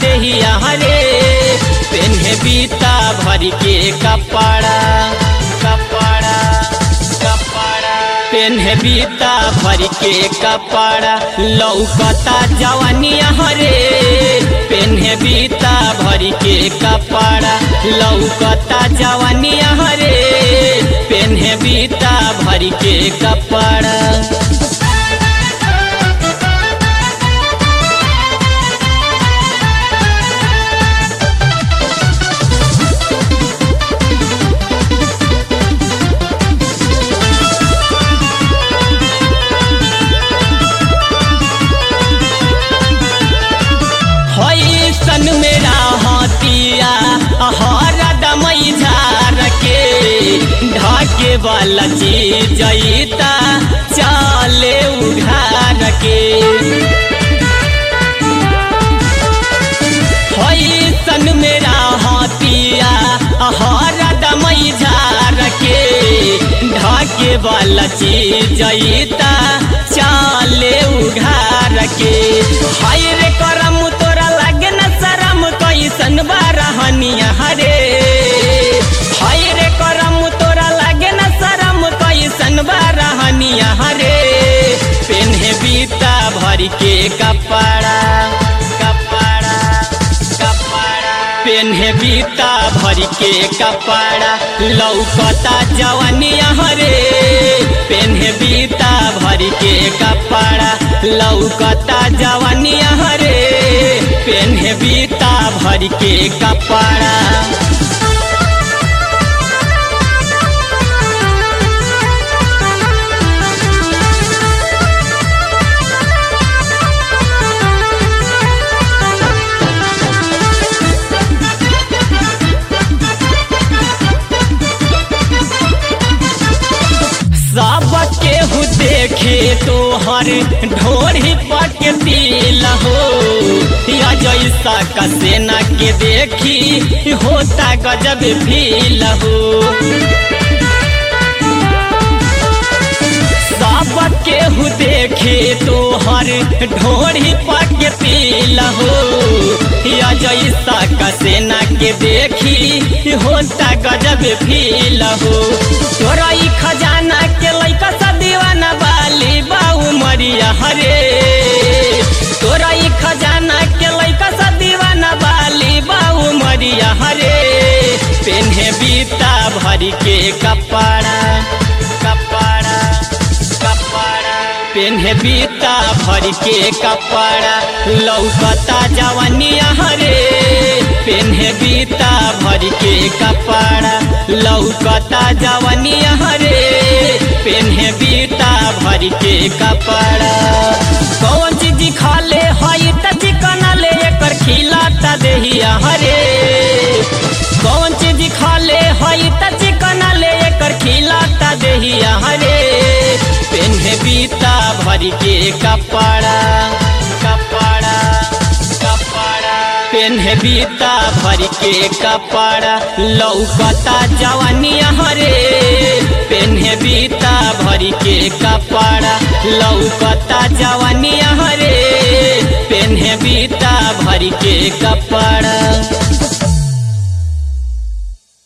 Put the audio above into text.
देहिया रे पेन्हे बीता भर के कपड़ा कपड़ा कपड़ा पेन्हे बीता भर के कपड़ा लौकता जवानिया रे पेन्हे बीता भर के कपड़ा लौकता जवानिया रे पेन्हे बीता भर के कपड़ा सन मेरा हाथिया हर दमई झार के ढाके वाला चीज जईता चाले उघार के सन मेरा हाथिया हर दमई झार के ढाके वाला चीज जईता चाले उघार के हाय रे करम तोरा लागे न शरम कैसन बारहनिया हरे हाय रे करम तोरा लागे न शरम कैसन बारहनिया हरे पेन्हे बीता भर के कपड़ा कपड़ा कपड़ा पेन्हे बीता भर के कपड़ा लौकता जवानिया हरे पेन्हे बीता भर के कपड़ा लौकता जवानिया हरे पेन्हे बीता भर के कपड़ा सब केहू देखे तोहर ढोरी पक दिल हो या जैसा कसेना के देखी होता गजब फील हो सब केहू देखे तोहर ढोरी पक दिल हो या जैसा कसेना के देखी होता गजब फील हो तोरा ई खजाना के लैका सा दीवाना बाली बाऊ मरिया हरे तोरा ई खजाना के लैका सा दीवाना बाली बाऊ मरिया हरे पेन्हे बीता भर के कपड़ा कपड़ा कपड़ा पेन्हे बीता भर के कपड़ा लौकता जवानिया हरे पेन्हे बीता भर के कपड़ा लौकता जवानिया हरे पेन्हे बीता भर के कपड़ा कौन चीज खाले हई त चिकन ले एकर खिलाता देहिया हरे कौन चीज खाले हई त चिकन ले एकर खिलाता देहिया हरे पेन्हे बीता भर के कपड़ा कपड़ा कपड़ा पेन्हे बीता भर के कपड़ा लौकता जवानिया हरे पेन्हे बीता भर के कपड़ा लौकता जवानिया हरे पेन्हे बीता भर के कपड़ा